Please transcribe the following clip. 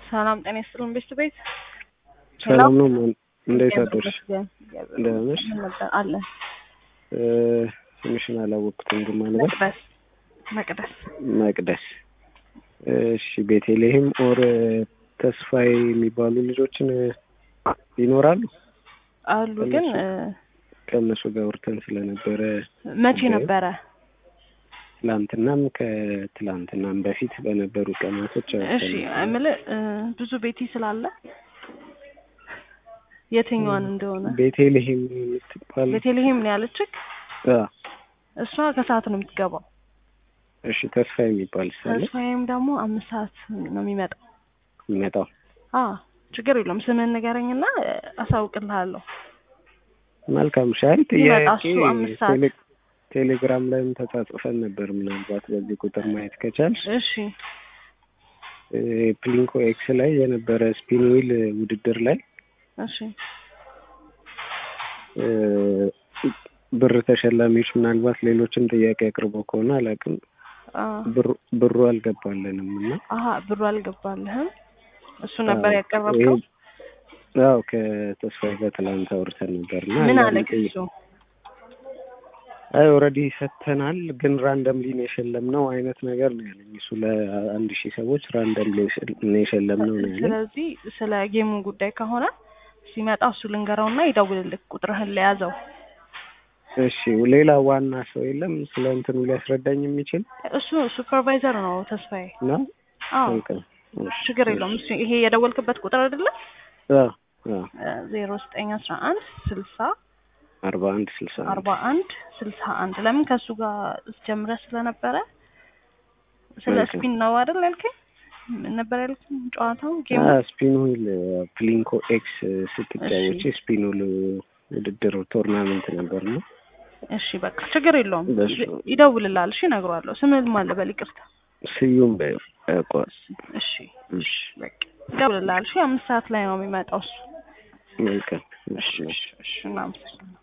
ሰላም ጤና ይስጥልን ቤት ቤት ሰላም ነው። ማን እንዴት አደርሽ? ደህና ነሽ? አለ ትንሽን አላወቅኩትም ግን ማለት መቅደስ መቅደስ መቅደስ። እሺ ቤተልሔም ኦር ተስፋዬ የሚባሉ ልጆችን ይኖራሉ አሉ ግን ከእነሱ ጋር ወርተን ስለነበረ መቼ ነበረ? ትላንትናም ከትላንትናም በፊት በነበሩ ቀናቶች እሺ እምልህ ብዙ ቤቲ ስላለ የትኛዋን እንደሆነ ቤተልሔም የምትባል ቤተልሔም ነው ያለችክ? አ እሷ ከሰዓት ነው የምትገባው። እሺ ተስፋ የሚባል ሳለ ተስፋዬም ደግሞ አምስት ሰዓት ነው የሚመጣው። የሚመጣው አ ችግር የለውም ስምህን ንገረኝና አሳውቅልሃለሁ። መልካም ሻል ይመጣ ጥያቄ እሱ አምስት ሰዓት ቴሌ- ቴሌግራም ላይም ተጻጽፈን ነበር። ምናልባት በዚህ ቁጥር ማየት ከቻልሽ እሺ እ ፕሊንኮ ኤክስ ላይ የነበረ ስፒን ዊል ውድድር ላይ እሺ እ ብር ተሸላሚዎች ምናልባት ሌሎችም ጥያቄ አቅርበው ከሆነ አላውቅም፣ አ ብሩ ብሩ አልገባልንም እና አሀ ብሩ አልገባልህም። እሱ ነበር ያቀረብከው። አዎ ከተስፋዬ ጋር ትላንት አውርተን ነበር እና ምን አንዳንድ አለክ ጥያ- እሱ? አይ ኦልሬዲ ሰጥተናል፣ ግን ራንደምሊ ነው የሸለምነው አይነት ነገር ነው ያለኝ። እሱ ለአንድ ሺህ ሰዎች ራንደምሊ ነው የሸለምነው ነው ያለኝ። ስለዚህ ስለ ጌሙ ጉዳይ ከሆነ ሲመጣ እሱ ልንገረውና ይደውልልክ። ቁጥርህን ለያዘው። እሺ ሌላ ዋና ሰው የለም ስለ እንትኑ ሊያስረዳኝ የሚችል እሱ ሱፐርቫይዘር ነው ተስፋዬ። ነው? አዎ መልካም። እሺ፣ ችግር የለውም። እሱ ይሄ የደወልክበት ቁጥር አይደለም? አዎ፣ አዎ። ዜሮ ዘጠኝ አስራ አንድ ስልሳ አርባ አንድ ስልሳ አንድ አርባ አንድ ስልሳ አንድ ለምን ከእሱ ጋር ጀምረህ ስለነበረ ስለ መልካም። ስፒን ነው አይደል ያልከኝ? ምን ነበር ያልከኝ? ጨዋታው ጌሙ ስፒን ዊል ፕሊንኮ ኤክስ ስትጫወች ስፒን ዊል ውድድር ቶርናመንት ነበር ነው። እሺ በቃ ችግር የለውም። በሱ- ይደውልልሃል። እሺ እነግረዋለሁ። ስምህን ማን ልበል? ይቅርታ። ስዩም በቋስ እሺ እሺ፣ በቃ ይደውልልሃል። እሺ አምስት ሰዓት ላይ ነው የሚመጣው እሱ። መልካም። እሺ፣ እሺ እሺ እናመሰግናለን።